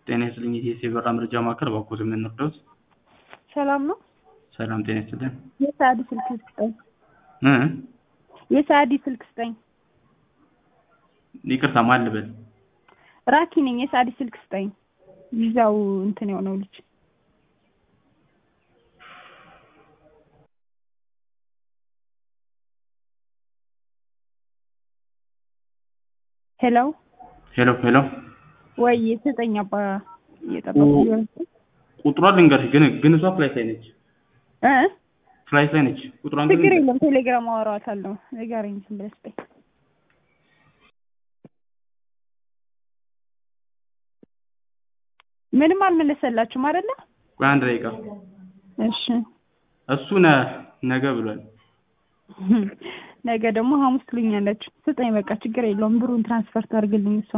ጤና ይስጥልኝ የኢቲኤስ የበረራ መረጃ ማዕከል በኩል የምንረዳዎት? ሰላም ነው። ሰላም ጤና ይስጥልን። የሰዓዲ ስልክ ስጠኝ። እ የሰዓዲ ስልክ ስጠኝ። ይቅርታ ማን ልበል? ራኪ ነኝ። የሰዓዲ ስልክ ስጠኝ። ቪዛው እንትን የሆነው ልጅ ሄሎ ሄሎ ሄሎ ወይ ስጠኝ። አባ እየጠበቁ ሊሆን ቁጥሯ ልንገርሽ፣ ግን ግን እሷ ፍላይት ላይ ነች። እ ፍላይት ላይ ነች። ቁጥሯን ግን ችግር የለም። ቴሌግራም አወራዋታለሁ። ንገረኝ ዝም ብለህ ስጠኝ። ምንም አልመለሰላችሁም አይደለ? ቆይ አንድ ደቂቃ። እሺ እሱ ነ ነገ ብሏል። ነገ ደግሞ ሐሙስ ትሉኛላችሁ። ስጠኝ በቃ ችግር የለውም። ብሩን ትራንስፈር ታድርግልኝ እሷ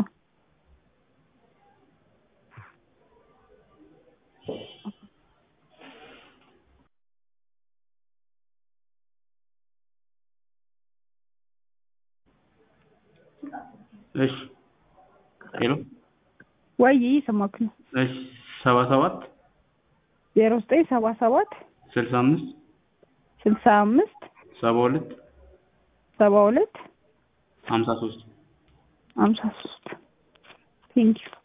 እሺ ሄሎ ወይ እየሰማክ ነው። እሺ ሰባ ሰባት ዜሮ ዘጠኝ ሰባ ሰባት ስልሳ አምስት ስልሳ አምስት ሰባ ሁለት ሰባ ሁለት ሀምሳ ሶስት ሀምሳ ሶስት ቴንኪው